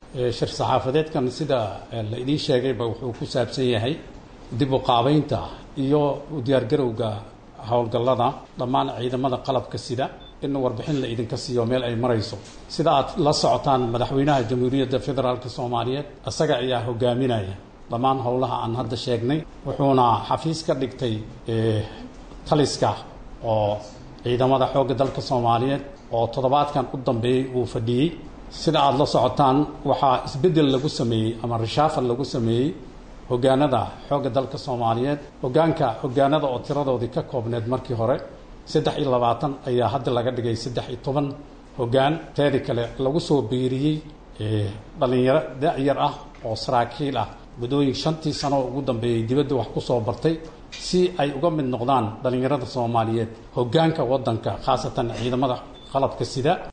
shir saxaafadeedkan sida la idiin sheegayba wuxuu ku saabsan yahay dib u qaabaynta iyo u diyaargarowga howlgallada dhammaan ciidamada qalabka sida in warbixin la idinka siiyo meel ay marayso sida aad la socotaan madaxweynaha jamhuuriyadda federaalk soomaaliyeed isaga ayaa hogaaminaya dhammaan howlaha aan hadda sheegnay wuxuuna xafiis ka dhigtay taliska oo ciidamada xoogga dalka soomaaliyeed oo toddobaadkan u dambeeyey uu fadhiyey sida aada la socotaan waxaa isbeddel lagu sameeyey ama rishaafal lagu sameeyey hogaanada xoogga dalka soomaaliyeed hogaanka hogaanada oo tiradoodii ka koobneed markii hore saddex iyo labaatan ayaa hadda laga dhigay saddex iyo toban hogaan teedi kale lagu soo biiriyey dhalinyaro da-yar ah oo saraakiil ah muddooyin shantii sano ugu dambeeyey dibadda wax ku soo bartay si ay uga mid noqdaan dhallinyarada soomaaliyeed hogaanka waddanka khaasatan ciidamada qalabka sida